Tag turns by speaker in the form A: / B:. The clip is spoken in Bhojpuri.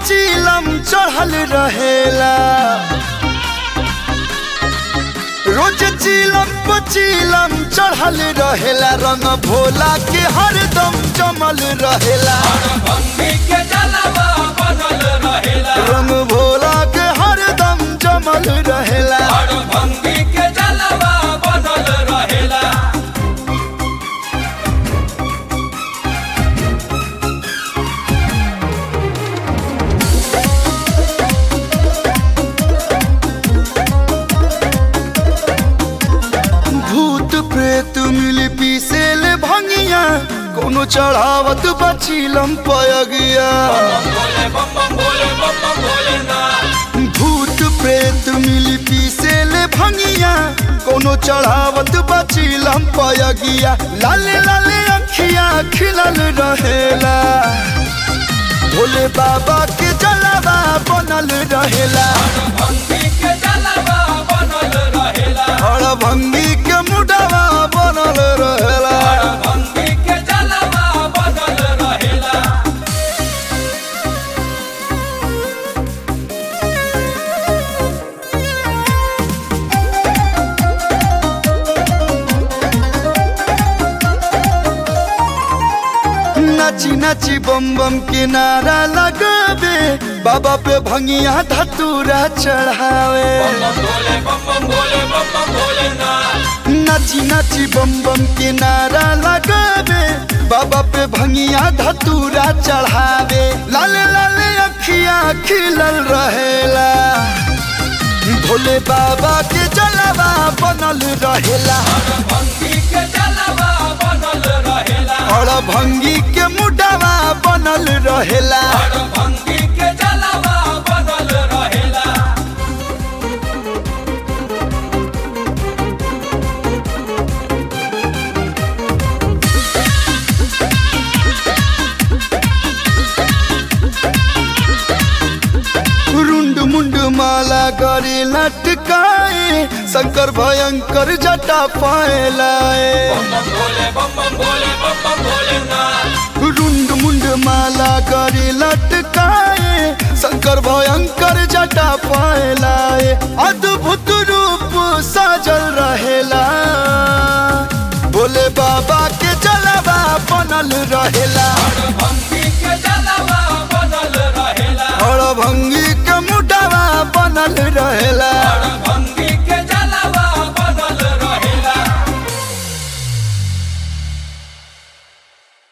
A: पचीलम चढ़ल रहेला रोज चीलम पचीलम चढ़ल रहेला रंग भोला के हरदम जमल रहेला
B: भंगी के जलवा बनल रहेला
A: रंग भोला के हरदम जमल रहेला
B: और भंगी के जलवा बनल रहेला
A: भूत प्रेत मिल पीसेल भंगिया कोनो चढ़ावत बचीलम पयगिया
B: बोले बम बम बोले बम बम बोले ना
A: भूत प्रेत मिल पीसेल भंगिया कोनो चढ़ावत बचीलम पयगिया लाले लाले अखिया खिलल रहेला भोले बाबा के जलवा बनल रहेला
B: भंगी के जलवा बनल रहेला
A: हर भंगी के मुडवा बनल रहेला
B: और भंगी के जलवा बनल रहेला
A: नाची नाची बम बम के नारा लगावे बाबा पे भंगिया धतूरा चढ़ावे
B: बम बोले बम बम बोले बम बम बोले ना
A: नाची नाची बम बम के नारा लगावे बाबा पे भंगिया धतूरा चढ़ावे लाले लाले अखिया खिलल रहेला भोले बाबा के जलवा बनल रहेला
B: भंगी के जलवा बनल रहेला
A: और भंगी के मुडवा बनल रहेला
B: और भंगी के जलवा बनल रहेला
A: रुंड मुंड माला करे लटकाए शंकर भयंकर जटा पाए लाए
B: बम बोले बम बम बोले बम बम बोले ना
A: रुंड मुंड माला करे लटकाए शंकर भयंकर जटा पाए लाए अद्भुत रूप साजल रहेला भोले बाबा के जलवा बनल रहेला
B: भंगी